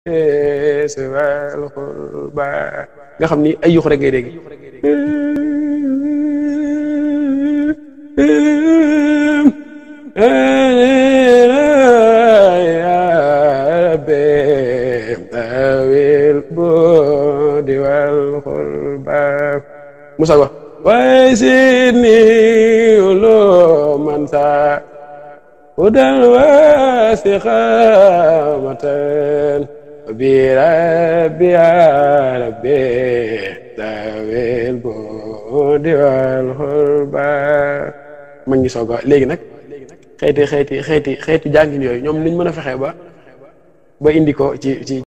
wal xurba nga xam ni ay yux rek ngay dégg Musa wax waaye si ni loo man sa udal wasiqamatan bi rabbi rabbi tawil budi wal xurba ma ngi soog a léegi nag xeeti xeeti xeeti xeeti jàngin yooyu ñoom niñ mën a fexee ba ba indi ko ci ci